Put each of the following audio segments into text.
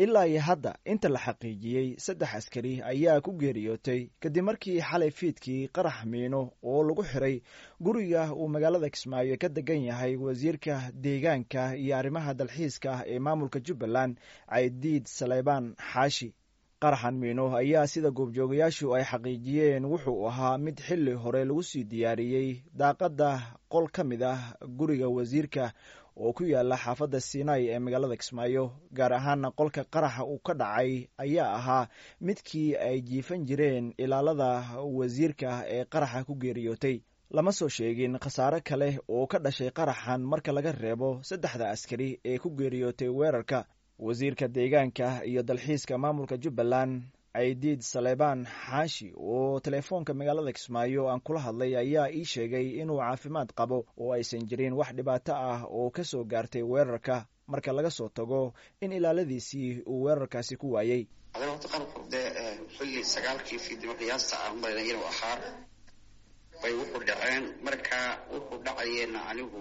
ilaa iyo hadda inta la xaqiijiyey saddex askari ayaa ku geeriyootay kadib markii xalay fiidkii qarax miino oo lagu xiray guriga uu magaalada kismaayo ka degan yahay wasiirka deegaanka iyo arrimaha dalxiiska ah ee maamulka jubbaland caydiid saleybaan xaashi qaraxan miino ayaa sida goobjoogayaashu ay xaqiijiyeen wuxuu ahaa mid xilli hore lagu sii diyaariyey daaqadda qol ka mid ah guriga wasiirka oo ku yaala xaafadda sinai ee magaalada kismaayo gaar ahaana qolka qaraxa uu ka dhacay ayaa ahaa midkii ay jiifan jireen ilaalada wasiirka ee qaraxa ku geeriyootay lama soo sheegin khasaare kale oo ka dhashay qaraxan marka laga reebo saddexda askari ee ku geeriyootay weerarka wasiirka deegaanka iyo dalxiiska maamulka jubbaland caydiid saleybaan xaashi oo teleefoonka magaalada kismaayo aan kula hadlay ayaa ii sheegay inuu caafimaad qabo oo aysan jirin wax dhibaato ah oo ka soo gaartay weerarka marka laga soo tago in ilaaladiisii uu weerarkaasi ku waayey adana horta qarabku dee xilli sagaalkii fiidnimo qiyaasta ah umalayna inuu ahaa bay wuxuu dhaceen marka wuxuu dhacayeena anigu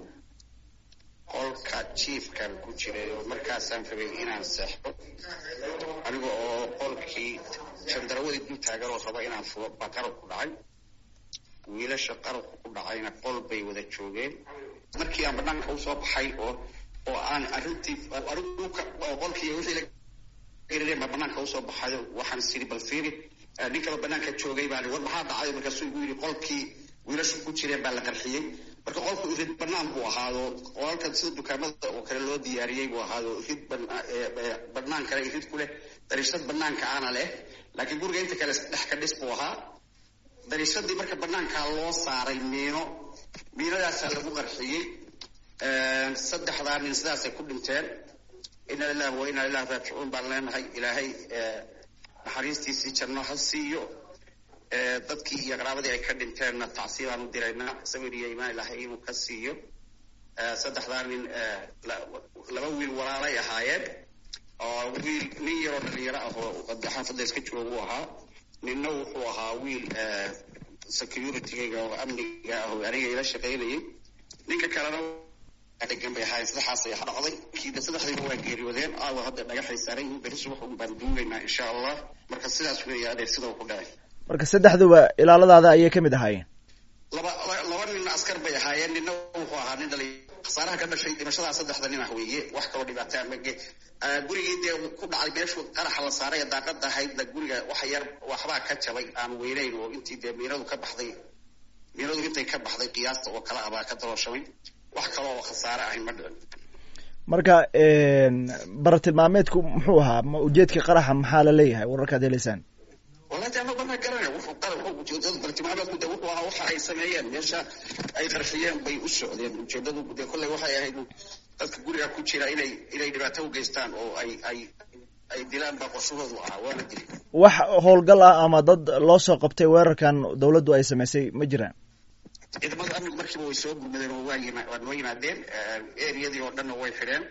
qolka jiifkan ku jiray oo markaasaan rabay inaan seexdo aniga oo qolkii shandarawadii dul taagan oo raba inaan fulo baa qarabku dhacay wiilasha qarabku ku dhacayna qol bay wada joogeen markii aan banaanka usoo baxay oo oo aan arrintii qolkii wixii la baa banaanka usoo baxayo waxaan siri bal fiiri nin kaba banaanka joogay baan war maxaa dhacay markaasuu igu yidhi qolkii wiilashu ku jireen baa la qarxiyey marka qolku irid banaan buu ahaado qolalkan sida dukaamada oo kale loo diyaariyey buu ahaado irid banaan kale irid ku leh dariishad banaanka ana leh laakiin guriga inta kale dhex ka dhis buu ahaa dariishadii marka banaankaa loo saaray miino miinadaasaa lagu qarxiyey saddexdaa nin sidaasay ku dhinteen ina lillahi wa ina ilahi raajicuun baan leenahay ilaahay naxariistiisii janno ha siiyo dadkii iyo qaraabadii ay ka dhinteenna tacsiibaan u diraynaa sabir iyo imaan ilahay inuu ka siiyo saddexdaa nin laba wiil walaalay ahaayeen oo wiil nin yaroo dhalinyaro ah oo xaafadda iska jooga uu ahaa ninna wuxuu ahaa wiil security-ga oo amniga ah oo aniga ila shaqaynayay ninka kalena degan bay ahaayeen saddexaas ay dhacday kiida saddexdiiba waa geeriyoodeen aawa hadda dhagaxay saaran yihiin berri subax un baan duugaynaa insha allah marka sidaas weeye adeer sida ku dhacay marka saddexduba ilaaladaada ayay ka mid ahaayeen laba laba nin askar bay ahaayeen ninna wuxuu ahaa nin dhali khasaaraha ka dhashay dhimashadaa saddexda nin ah weeye wax kaloo dhibaataa mage gurigii dee ku dhacay meeshu qaraxa la saaray ee daaqada ahaydna guriga wax yar waxbaa ka jabay aan weyneyn oo intii dee miinadu ka baxday miinadu intay ka baxday qiyaasta oo kale ah baa ka dalooshamay wax kale oo khasaare ahayn ma dhicin marka baratilmaameedku muxuu ahaa ma ujeedka qaraxa maxaa la leeyahay wararkaad heleysaan wallahi ama bana garana wuxuu qarab ujeedada bartilmaameedku de wuxuu ahaa waxa ay sameeyeen meesha ay qarxiyeen bay u socdeen ujeedadu de kolley waxay ahayd dadka guriga ku jira inay inay dhibaato u geystaan oo ay ay ay dilaan baa qorshahoodu ahaa waana dili wax howlgal ah ama dad loo soo qabtay weerarkan dawladdu ay samaysay ma jiraan ciidamada amnigu markiiba way soo gurmadeen oo waa yima waa noo yimaadeen eriyadii oo dhanna way xidheen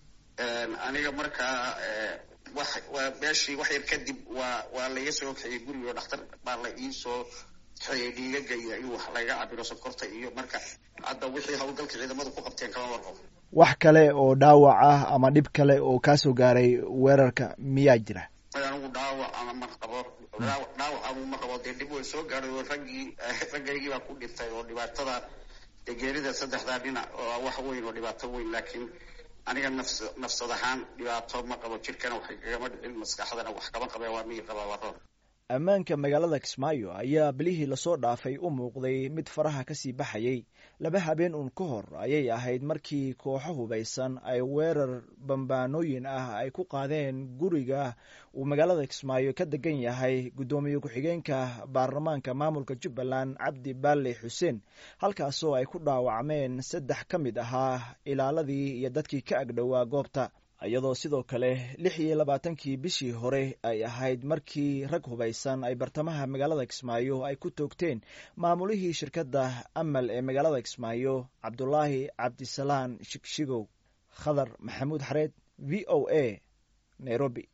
aniga markaa wax waa meeshii wax yar kadib waa waa laiga soo kaxiyey gurigo dhakhtar baa la iisoo kaxeeyey dhiigaga iyo in wax laga cabiro sonkorta iyo marka hadda wixii hawlgalka ciidamadu ku qabteen kama warqabo wax kale oo dhaawac ah ama dhib kale oo kaasoo gaaray weerarka miyaa jira anigu dhaawac ama ma qabo dhaawac ama ma qabo dee dhib way soo gaadhay oo raggii raggaygii baa ku dhintay oo dhibaatada dee geerida saddexdaa dhinac oo wax weyn oo dhibaato weyn laakiin aniga nafs nafsad ahaan dhibaato ma qabo jirkana wax kagama dhicin maskaxdana wax kama qabee waa miyir qabaa waa roon ammaanka magaalada kismaayo ayaa bilihii lasoo dhaafay u muuqday mid faraha kasii baxayay laba habeen uun ka hor ayay ahayd markii kooxo hubaysan ay weerar bambaanooyin ah ay ku qaadeen guriga uu magaalada kismaayo ka degan yahay guddoomiye ku-xigeenka baarlamaanka maamulka jubbaland cabdi baale xuseen halkaasoo ay ku dhaawacmeen saddex ka mid ahaa ilaaladii iyo dadkii ka agdhowaa goobta iyadoo sidoo kale lix iyo labaatankii bishii hore ay ahayd markii rag hubaysan ay bartamaha magaalada kismaayo ay ku toogteen maamulihii shirkadda amal ee magaalada kismaayo cabdulaahi cabdisalaan shigshigow khadar maxamuud xareed v o a nairobi